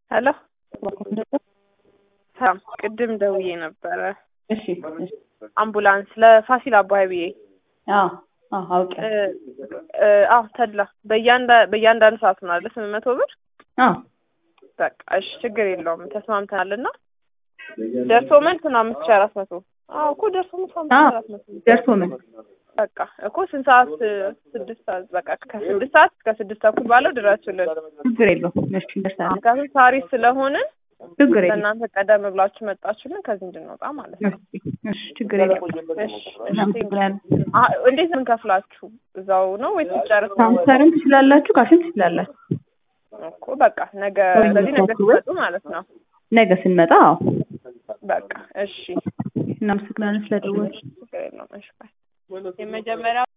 ሄሎ ሰላም፣ ቅድም ደውዬ ነበረ። እሺ እሺ። አምቡላንስ ለፋሲል አባይ ብዬ አዎ አዎ አውቄ አዎ ተድላ በእያንዳ በእያንዳንዱ ሰዓት ነው አይደል? ስምንት መቶ ብር አዎ በቃ እሺ፣ ችግር የለውም ተስማምተናል። እና ደርሶ መልስ ነው አምስት ሺህ አራት መቶ አዎ እኮ ደርሶ መልስ አምስት ሺህ አራት መቶ ደርሶ ምን በቃ እኮ ስንት ሰዓት? ስድስት ሰዓት በቃ ከስድስት ሰዓት እስከ ስድስት ተኩል ባለው ድረሱልን። ችግር የለውም። እሺ እንደርሳለን። ምክንያቱም ሳሪስ ስለሆንን ችግር የለውም። ለእናንተ ቀደም ብላችሁ መጣችሁልን ከዚህ እንድንወጣ ማለት ነው። እሺ እሺ፣ ችግር የለውም። እሺ እሺ። እናመሰግናለን። አ- እንዴት ነው እንከፍላችሁ? እዛው ነው ወይስ ጨርስ ነው? ሳምሰርም ትችላላችሁ፣ ካሽም ትችላላችሁ። እኮ በቃ ነገ ስለዚህ ነገ ትመጡ ማለት ነው። ነገ ስንመጣ አዎ። በቃ እሺ፣ እናመሰግናለን ስለደወልሽ። ችግር የለውም። እሺ ባይ። የመጀመሪያው